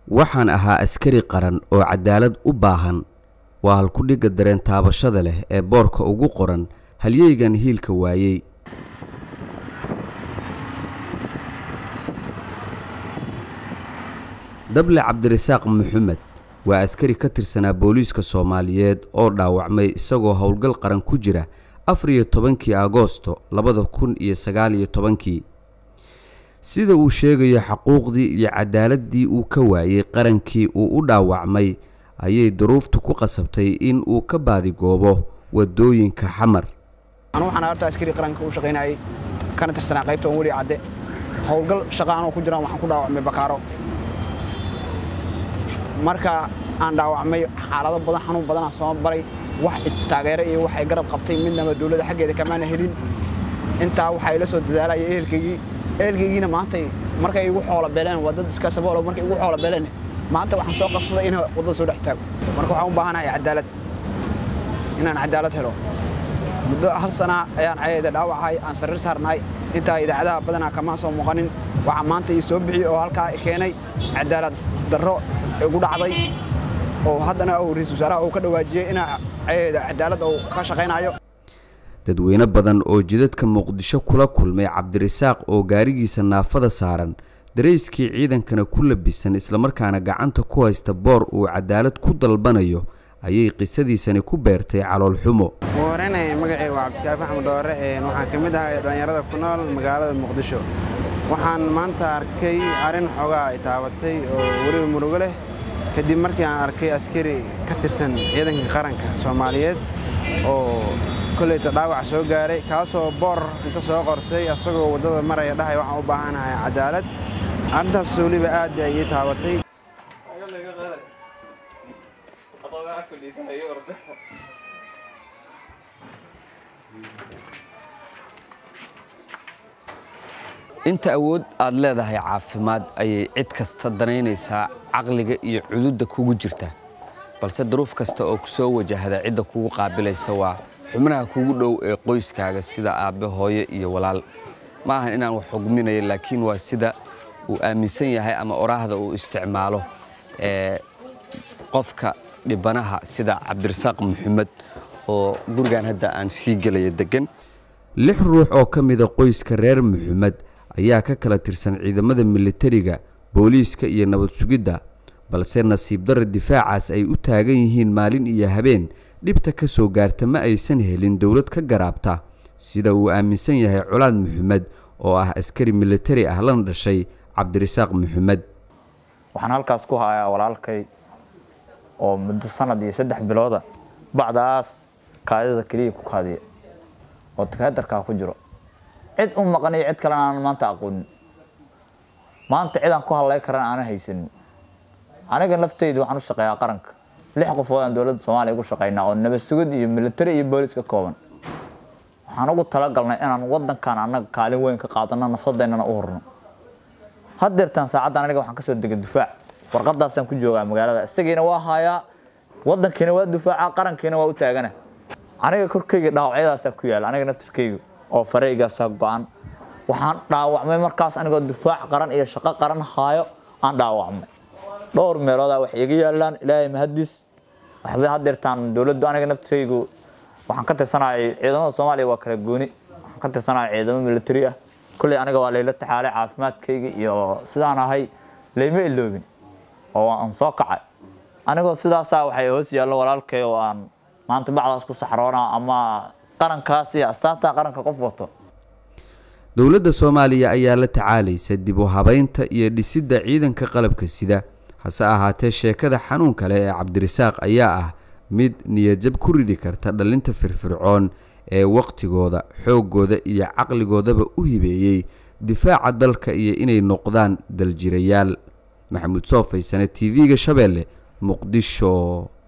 waxaan ahaa askari qaran oo cadaalad u baahan waa halkudhigga dareen taabashada leh ee boorka ugu qoran halyeygan hiilka waayey dable cabdirasaaq maxamed waa askari ka tirsanaa booliiska soomaaliyeed oo dhaawacmay isagoo howlgal qaran ku jira afar iyo tobankii agoosto labada kun iyo sagaal iyo tobankii sida uu sheegayo xaquuqdii iyo cadaaladii uu ka waayey qarankii uu u dhaawacmay ayay duruuftu ku qasabtay in uu ka baadigoobo wadooyinka xamar anu waxaan horta askari qaranka u shaqaynayay kana tirsanaa qaybta on weli cadde howlgal shaqa anoo ku jiraan waxaan ku dhaawacmay bakaaro marka aan dhaawacmay xaalado badan xanuun badanaa soo baray wax taageere iyo waxay garab qabtay midnaba dowladda xaggeeda kamaana helin intaa waxaa ila soo dadaalaya ehelkaygii ehelkaygiina maantay markay igu xoola beeleen waa dad iska saboolo markay igu xoola beeleen maanta waxaan soo qasbaday inaan waddada soo dhex istaago marka waxaan u baahanahay cadaalad inaan cadaalad helo muddo hal sana ayaan cayeeda dhaawacahay aan sariir saarnahay intaa idaacadaha badanaa kama soo muuqanin waxaa maanta ii soo bixiyey oo halkaa keenay cadaalad darro igu dhacday oo haddana uu ra-iisul wasaaraha uu ka dhawaajiyey inaa cayeeda cadaalad uu ka shaqaynayo dadweyne badan oo jidadka muqdisho kula kulmay cabdirasaaq oo gaarigiisa naafada saaran darayskii ciidankana ku labisan islamarkaana gacanta ku haysta boor uu cadaalad ku dalbanayo ayay qisadiisani ku beertay caloolxumo ugu horeynaya magacay waa cabdikaafi axmed doore waxaan ka mid ahay dhallinyarada ku nool magaalada muqdisho waxaan maanta arkay arrin xoogaa ay taabatay oo weliba murugo leh kadib markii aan arkay askari ka tirsan ciidanka qaranka soomaaliyeed oo koleyta dhaawac soo gaaray kaasoo boor inta soo qortay asagoo waddada maraya dhahay waxaan u baahanahay cadaalad arrintaas weliba aad ay ii taabatay inta awood aad leedahay caafimaad ayay cid kasta danaynaysaa caqliga iyo cududda kugu jirta balse duruuf kasta oo ku soo wajahda cidda kugu qaabilaysa waa xubnaha kugu dhow ee qoyskaaga sida aabbe hooyo iyo walaal ma ahan inaan wax xugminayo laakiin waa sida uu aaminsan yahay ama oraahda uu isticmaalo ee qofka dhibanaha sida cabdirasaaq maxamed oo gurigan hadda aan sii gelaya degan lix ruux oo ka mida qoyska reer maxamed ayaa ka kala tirsan ciidamada militariga booliiska iyo nabad sugidda balse nasiib darra difaacaas ay u taagan yihiin maalin iyo habeen dhibta ka soo gaarta ma aysan helin dowlad ka garaabta sida uu aaminsan yahay colaad maxamed oo ah askari militari ah lana dhashay cabdirasaaq maxamed waxaan halkaas ku hayaa walaalkay oo muddo sanad iyo saddex bilooda bacdaas kaadida keliya ku kaadiya oo takaadarkaa ku jiro cid u maqan iyo cid kalena aanan maanta aqoonin maanta cid aan ku hadlay karan aanan haysanin aniga laftaydu waxaan u shaqeeyaa qaranka lix qofood aan dowladda soomaaliya ugu shaqaynaa oo nabad sugid iyo militari iyo boolis ka kooban waxaan ugu talagalnay inaan wadankan annaga kaalin weyn ka qaadano nafsadeennana u horno haddeertaan saacaddan aniga waxaan kasoo degay difaac warqadaasaan ku joogaa magaalada isagiina waa haayaa wadankiina waa difaaca qarankiina waa u taagana aniga korkayga dhaawacyadaasaa ku yaala aniga naftirkayga oo fareygaasaa go-an waxaan dhaawacmay markaas anigoo difaac qaran iyo shaqo qaran haayo aan dhaawacmay dhowr meeloodaa wax iga yaalaan ilaahay mahadiis waxba haddeertaan dowladdu aniga naftirkaygu waxaan ka tirsanayay ciidamada soomaaliya waa kala gooni waxaan ka tirsanaya ciidamo militari ah kolley aniga waa layla taxaalay caafimaadkayga iyo sidaan ahay layma iloobin oo aan soo kacay anigoo sidaasaa waxay hoos yaallo walaalkay oo aan maanta bacdaas ku saxroona ama qarankaas iyo astaanta qaranka qof wato dowladda soomaaliya ayaa la tacaalaysa dib u habaynta iyo dhisidda ciidanka qalabka sida hase ahaatee sheekada xanuun kale ee cabdirasaaq ayaa ah mid niyadjab ku ridi karta dhallinta firfircoon ee wakhtigooda xooggooda iyo caqligoodaba u hibeeyey difaaca dalka iyo inay noqdaan daljirayaal maxamuud soo faysane t v-ga shabeelle muqdisho